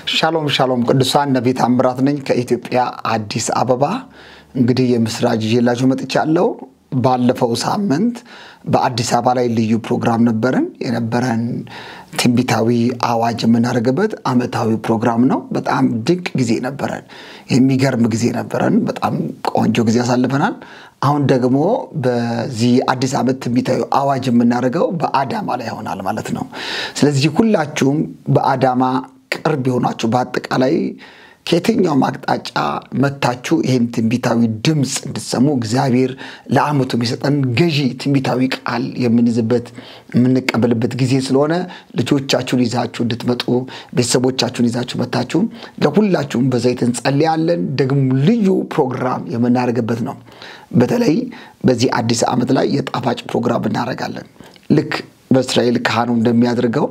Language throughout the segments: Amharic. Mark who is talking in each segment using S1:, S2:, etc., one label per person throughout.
S1: ሻሎም ሻሎም ቅዱሳን ነቢይ ታምራት ነኝ ከኢትዮጵያ አዲስ አበባ። እንግዲህ የምስራች ይዤላችሁ መጥቻለሁ። ባለፈው ሳምንት በአዲስ አበባ ላይ ልዩ ፕሮግራም ነበረን። የነበረን ትንቢታዊ አዋጅ የምናደርግበት ዓመታዊ ፕሮግራም ነው። በጣም ድንቅ ጊዜ ነበረን። የሚገርም ጊዜ ነበረን። በጣም ቆንጆ ጊዜ ያሳልፈናል። አሁን ደግሞ በዚህ አዲስ ዓመት ትንቢታዊ አዋጅ የምናደርገው በአዳማ ላይ ይሆናል ማለት ነው። ስለዚህ ሁላችሁም በአዳማ ቅርብ የሆናችሁ በአጠቃላይ ከየትኛውም አቅጣጫ መታችሁ ይህን ትንቢታዊ ድምፅ እንድትሰሙ እግዚአብሔር ለዓመቱ የሚሰጠን ገዢ ትንቢታዊ ቃል የምንይዝበት የምንቀበልበት ጊዜ ስለሆነ ልጆቻችሁን ይዛችሁ እንድትመጡ ቤተሰቦቻችሁን ይዛችሁ መታችሁ ለሁላችሁም በዘይት እንጸልያለን። ደግሞ ልዩ ፕሮግራም የምናደርግበት ነው። በተለይ በዚህ አዲስ ዓመት ላይ የጣፋጭ ፕሮግራም እናደርጋለን። ልክ በእስራኤል ካህኑ እንደሚያደርገው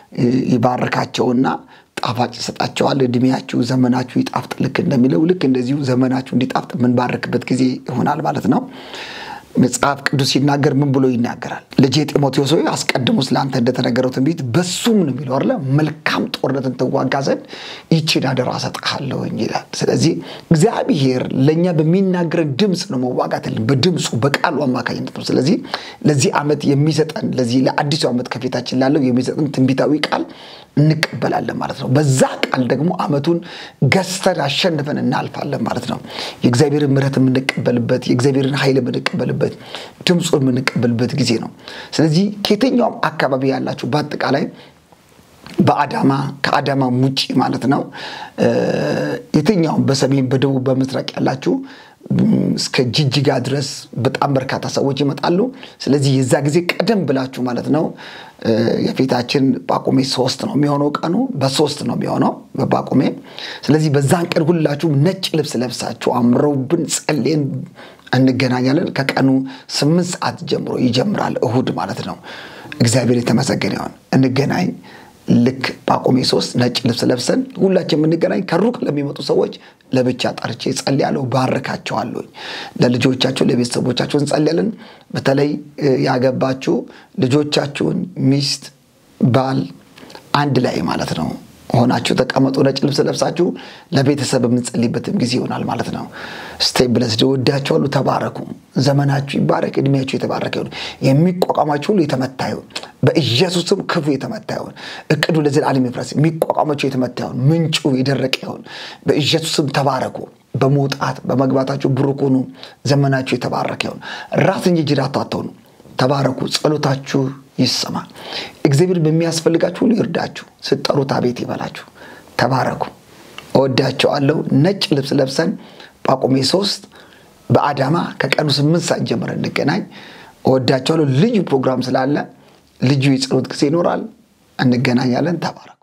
S1: ይባርካቸውና ጣፋጭ ይሰጣቸዋል። እድሜያችሁ ዘመናችሁ ይጣፍጥ ልክ እንደሚለው ልክ እንደዚሁ ዘመናችሁ እንዲጣፍጥ የምንባርክበት ጊዜ ይሆናል ማለት ነው። መጽሐፍ ቅዱስ ሲናገር ምን ብሎ ይናገራል? ልጄ ጢሞቴዎስ ሆይ አስቀድሞ ስለአንተ እንደተነገረው ትንቢት በሱም ነው የሚለው አለ መልካም ጦርነትን ትዋጋ ዘንድ ይችን አደራ እሰጥሃለሁኝ ይላል። ስለዚህ እግዚአብሔር ለእኛ በሚናገረን ድምፅ ነው መዋጋት ያለን በድምፁ በቃሉ አማካኝነት ነው። ስለዚህ ለዚህ ዓመት የሚሰጠን ለዚህ ለአዲሱ ዓመት ከፊታችን ላለው የሚሰጠን ትንቢታዊ ቃል እንቀበላለን ማለት ነው። በዛ ቃል ደግሞ ዓመቱን ገዝተን አሸንፈን እናልፋለን ማለት ነው። የእግዚአብሔርን ምሕረት የምንቀበልበት የእግዚአብሔርን ኃይል የምንቀበልበት ድምፁን የምንቀበልበት ጊዜ ነው። ስለዚህ ከየትኛውም አካባቢ ያላችሁ በአጠቃላይ በአዳማ ከአዳማ ውጭ ማለት ነው የትኛውም በሰሜን በደቡብ በምስራቅ ያላችሁ እስከ ጅጅጋ ድረስ በጣም በርካታ ሰዎች ይመጣሉ። ስለዚህ የዛ ጊዜ ቀደም ብላችሁ ማለት ነው የፊታችን ጳቁሜ ሶስት ነው የሚሆነው ቀኑ በሶስት ነው የሚሆነው በጳቁሜ። ስለዚህ በዛን ቀን ሁላችሁም ነጭ ልብስ ለብሳችሁ አምረውብን ጸሌን እንገናኛለን። ከቀኑ ስምንት ሰዓት ጀምሮ ይጀምራል እሁድ ማለት ነው። እግዚአብሔር የተመሰገነ ይሆን። እንገናኝ ልክ ጳቁሜ ሶስት ነጭ ልብስ ለብሰን ሁላችን የምንገናኝ ከሩቅ ለሚመጡ ሰዎች ለብቻ ጠርቼ ጸልያለሁ፣ ባርካቸዋለሁ። ለልጆቻችሁ ለቤተሰቦቻችሁ እንጸልያለን። በተለይ ያገባችሁ ልጆቻችሁን ሚስት ባል አንድ ላይ ማለት ነው ሆናችሁ ተቀመጡ። ነጭ ልብስ ለብሳችሁ ለቤተሰብ የምንጸልይበትም ጊዜ ይሆናል ማለት ነው። ስቴይ ብለስድ ወዳችኋለሁ። ተባረኩ። ዘመናችሁ ይባረክ። እድሜያችሁ የተባረከ ይሁን። የሚቋቋማችሁ ሁሉ የተመታ ይሁን። በኢየሱስም ክፉ የተመታ ይሁን። እቅዱ ለዘላለም ይፍረስ። የሚቋቋማችሁ የተመታ ይሁን። ምንጩ የደረቀ ይሁን። በኢየሱስም ተባረኩ። በመውጣት በመግባታችሁ ብሩክ ሁኑ። ዘመናችሁ የተባረከ ይሁን። ራስ እንጂ ጅራት አትሆኑ። ተባረኩ። ጸሎታችሁ ይሰማ። እግዚአብሔር በሚያስፈልጋችሁ ሁሉ ይርዳችሁ። ስጠሩት አቤት ይበላችሁ። ተባረኩ። እወዳቸዋለሁ። ነጭ ልብስ ለብሰን ጳቁሜ ሶስት በአዳማ ከቀኑ ስምንት ሰዓት ጀምረን እንገናኝ። እወዳቸዋለሁ። ልዩ ፕሮግራም ስላለ ልዩ የጸሎት ጊዜ ይኖራል። እንገናኛለን። ተባረኩ።